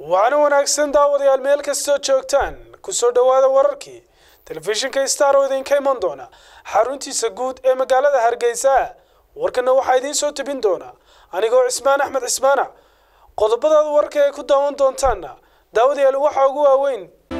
waana wanaagsan daawadayaal meel kastoo joogtaan kusoo dhowaada wararkii telefishinka star oo idinka iman doona xaruntiisa guud ee magaalada hargeysa warkana waxaa idiin soo tebin doona anigoo cismaan axmed cismaana qodobadaada warka ay ku daawan doontaanna daawadayaal waxaa ugu waaweyn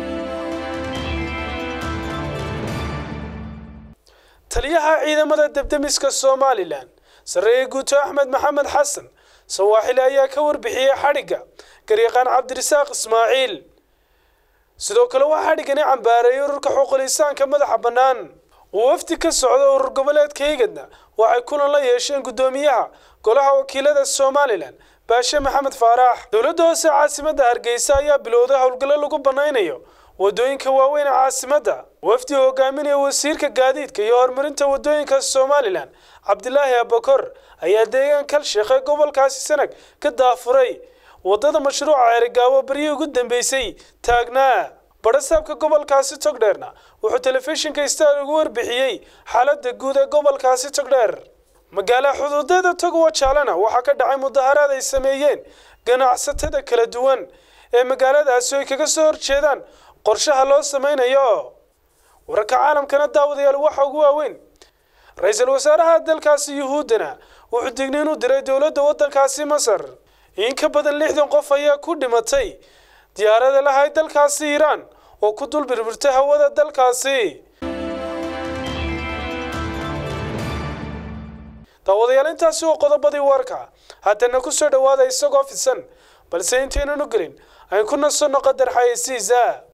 taliyaha ciidamada debdemiska somalilan sarreeye guuto axmed maxamed xasan sawaaxili ayaa ka warbixiyey xadhigga garyaqaan cabdirasaaq ismaaciil sidoo kale waxaa xadhiggani cambaareeyay ururka xuqulisaanka madaxa bannaan wafdi ka socda urur goboleedka higadna waxay kulan la yeesheen guddoomiyaha golaha wakiilada somalilan baashe maxamed faarax dowladda hoose caasimadda hargeysa ayaa bilowday howlgallo lagu bannaynayo wadooyinka waaweyn ee caasimadda wafdi hogaaminaya wasiirka gaadiidka iyo horumarinta wadooyinka somalilan cabdilaahi abakor ayaa deegaan kalsheekh ee gobolkaasi sanag ka daafuray wadada mashruuca ceerigaabo beryihii ugu dambeysay taagnaa badhasaabka gobolkaasi togdheerna wuxuu telefishinka star ugu warbixiyey xaaladda guud ee gobolkaasi togdheer magaala xuduudeeda togowa jaalena waxaa ka dhacay mudaharaad ay sameeyeen ganacsatada kala duwan ee magaaladaasi ay kaga soo horjeedaan qorshaha loo sameynayo wararka caalamkana daawadayaal waxa ugu waaweyn ra-iisul wasaaraha dalkaasi yuhuuddana wuxuu digniin u diray dowladda waddankaasi masar in ka badan lixdan qof ayaa ku dhimatay diyaarada lahayd dalkaasi iiraan oo ku dul birbirtay hawada dalkaasi daawadayaal intaasi waa qodobadii warka haddana ku soo dhowaada isagoo fidsan balse intaynan u gelin ayn ku nasanno qadar xayeysiisa